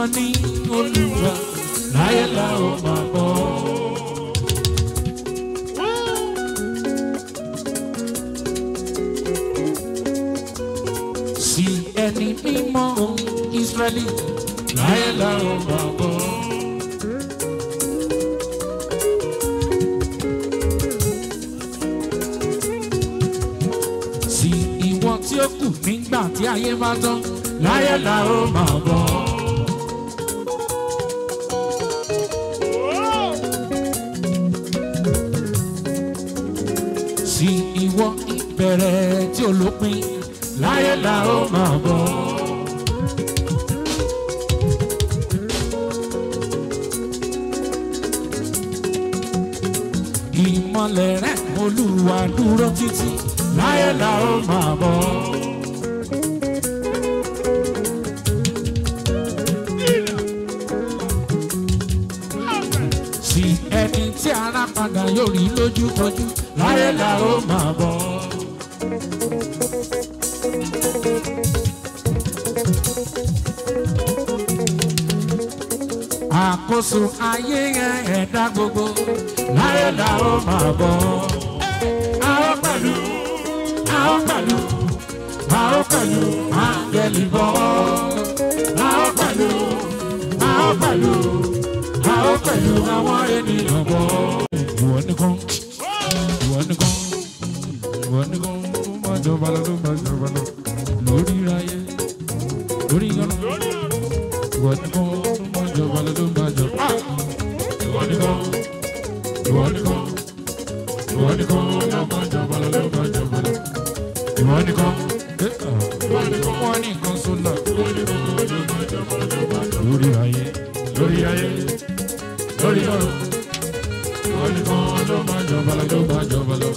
ní olúwa láyé la ó máa bọ̀. sí ẹni mímọ́ Ísírẹ́lì láyé la ó máa bọ̀. sí ìwọ tí ó kù nígbà tí ayé bá tán láyé la ó máa bọ̀. sí ìwọ ìbẹ̀rẹ̀ tí ó lópin láyé la ó máa bọ̀. ìmọ̀lẹ̀ rẹ̀ olúwa dúró títí láyé la ó máa bọ̀. sí ẹni tí ara padà yóò rí lójúkojú láyé la ó máa bọ̀. àkóso ayé yẹn ẹ̀dá gbogbo láyé la ó máa bọ̀. a ó pẹ̀lú a ó pẹ̀lú a ó pẹ̀lú áńgẹ́lì bọ̀. a ó pẹ̀lú a ó pẹ̀lú a ó pẹ̀lú àwọn ènìyàn bọ̀. ìwọ nìkan ìwọ nìkan ìwọ nìkan ló máa jọba lọ ló máa jọba lọ lórí ayé lórí ọ̀nà ìwọ nìkan ló máa jọba lọ ló máa jọba. ìwọ nìkan ìwọ nìkan ìwọ nìkan ló máa jọba lọ ló máa jọba lọ. ìwọ nìkan ìwọ nìkan wọn nìkan sọlá lórí ayé lórí ayé lórí ọ̀rọ̀ ìwọ nìkan ló máa jọba lọ ló máa jọba lọ.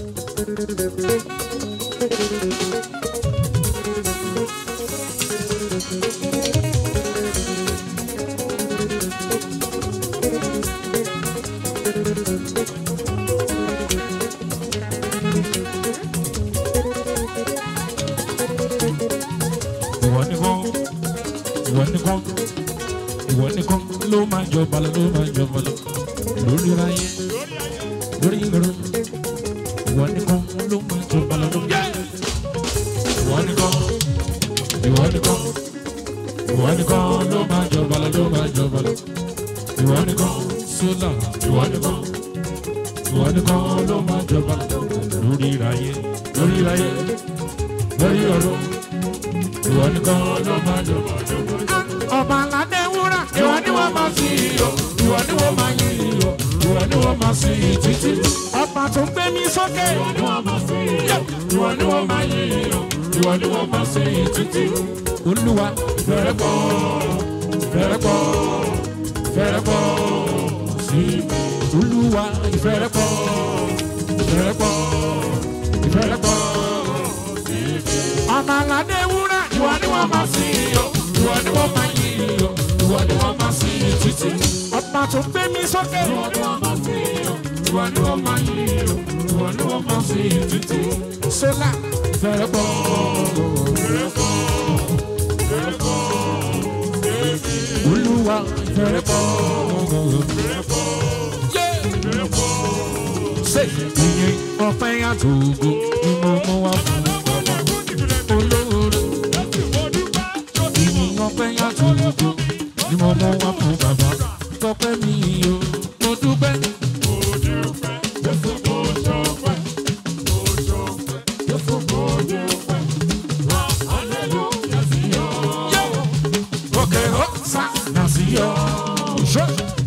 ìwọ nìkan ìwọ nìkan ìwọ nìkan ló máa jọba lọ ló máa jọba lọ lórí ayé lórí ìrọ̀ ìwọ nìkan ló máa jọba lọ lórí ìwọ nìkan ìwọ nìkan ìwọ nìkan ló máa jọba lọ ló máa jọba lọ ìwọ nìkan sólà ìwọ nìkan ìwọ nìkan ló máa jọba lọ lórí ayé lórí ayé lórí ọ̀rọ̀ ìwọ nìkan ló máa jọba jọba. ọba aládé wúrà ìwọ ni wọ́n máa sí iyọ̀ ìwọ ni wọ́n máa yí iyọ̀ ìwọ ni wọ́n máa sí títí. ọba tó gbé mi sókè ìwọ ni wọ́n máa sí iyọ̀ ìwọ ni wọ́n máa yí iyọ̀ ìwọ ni wọ́n máa sí títí. olúwa fẹ́rẹ̀ pọ̀ fẹ́rẹ̀ pọ̀ fẹ́rẹ̀ pọ̀ sí mi. olúwa ìfẹ́rẹ̀ pọ̀ ìfẹ́rẹ̀ pọ̀ ìfẹ́rẹ̀ pọ̀ sí mi. ọba aládé wúrà ìwọ ni wọ́n máa sí iyọ̀ ìwọ ni wọ́n máa yí iyọ̀ ìwọ ni wọ́n máa sí títí. ọba tó gbé mi sókè ìwọ ni wọ́n máa sí iyọ̀ ìwọ ni wọ́n máa yí iyọ̀ ìwọ ni wọ́n máa sí títí. sólà fẹ́rẹ̀ pọ̀ fẹ́rẹ̀ pọ̀ fẹ́rẹ̀ pọ̀ olúwa fẹ́rẹ̀ pọ̀ fẹ́rẹ̀ pọ̀ fẹ́rẹ̀ pọ̀ ṣe ìyẹn ọpẹ́ àtòkò ni mo mú wá fún bàbá olóore ìyẹn ọpẹ́ àtòkò ni mo mú wá fún bàbá tọpẹ́ mi o mo dúpẹ́. Okay, oh, sa, nació. Sure.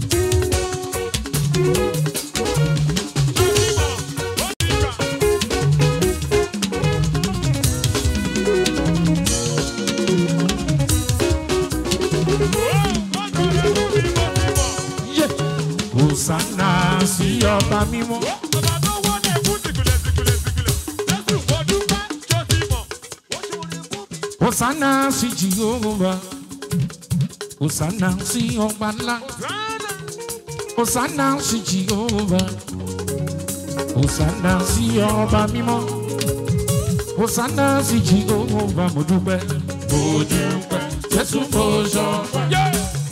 Yeah. Hosanna sí ọba mímọ́. Hosanna sí Jehovah. Hosanna sí ọba ńlá. Hosanna sí Jehovah. Hosanna sí ọba mímọ́. Hosanna sí Jehovah mo dúpẹ́. Mo dúpẹ́. Jésù mo sọ. Yeah.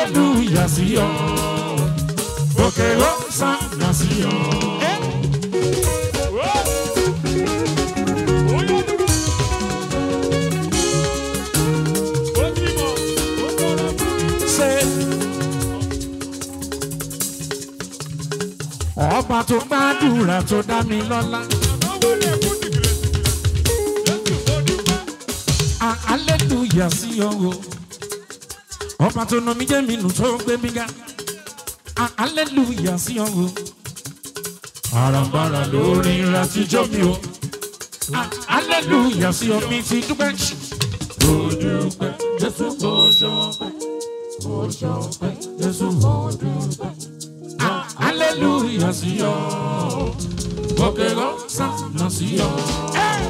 hallelujah sí ọ òkè hosanna sí ọ. ṣe ọba tó gbàdúrà tó dá mi lọ́lá. Ah, hallelujah sí ọ o ọba tó nà mí jẹ́ mi nù tó gbé mi ga Ah, hallelujah sí ọ o àràǹbarà lórí ìràtijọ́ mi o Ah, hallelujah sí ọ mi ti dúpẹ́ mo dúpẹ́ jésù mo ṣọpẹ́ mo ṣọpẹ́ jésù mo dúpẹ́ Ah, hallelujah sí ọ òkè lọ́sàn-án sí ọ. Hey!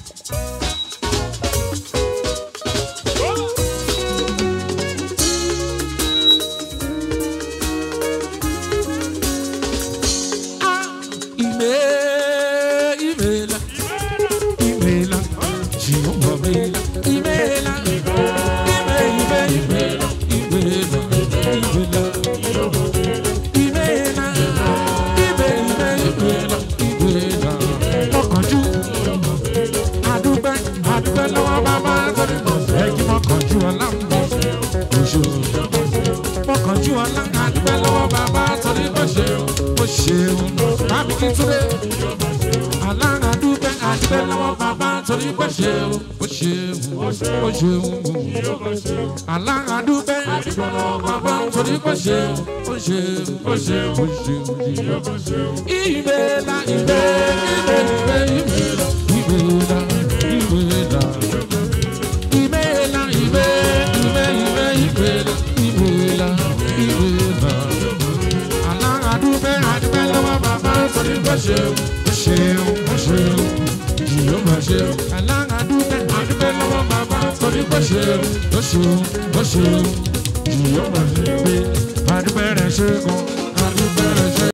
Ime- imela, imela, Jehovah mela, imela, ime- ime- imela, imela, imela, imela, ime- ime- imela, imela. Mọ̀kànjú, àdúgbẹ́, àdúgbẹ́ lọ́wọ́ bàbá torí mo fẹ́ kí mọ̀kànjú ọlá ń bọ̀. Oṣù mọ̀kànjú ọlá àdúgbẹ́ lọ́wọ́ bàbá torí mo ṣe mo ṣeun. Bámi kí túnde alára dúpẹ́ àdúgbẹ́ lọ́wọ́ bàbá torí mo ṣeun mo ṣeun mo ṣeun. Alára dúpẹ́ àdúgbẹ́ lọ́wọ́ bàbá torí mo ṣeun mo ṣeun mo ṣeun mo ṣeun. Ìbéèlà ìbéèlà ìbéèlà ìbéèlà ìbéèlà ìbéèlà. Ibela, ibe, ibe, ibe, ibela, ibela, ibela. Alára dúpẹ́ àdúpẹ́ lọ́wọ́ bàbá torí bó ṣeun, bó ṣeun, bó ṣeun, jìyó bó ṣeun. Alára dúpẹ́ àdúpẹ́ lọ́wọ́ bàbá torí bó ṣeun, bó ṣeun, bó ṣeun, jìyó bó ṣeun. Pé àdúpẹ́ rẹ̀ ṣe gan, àdúpẹ́ rẹ̀ ṣe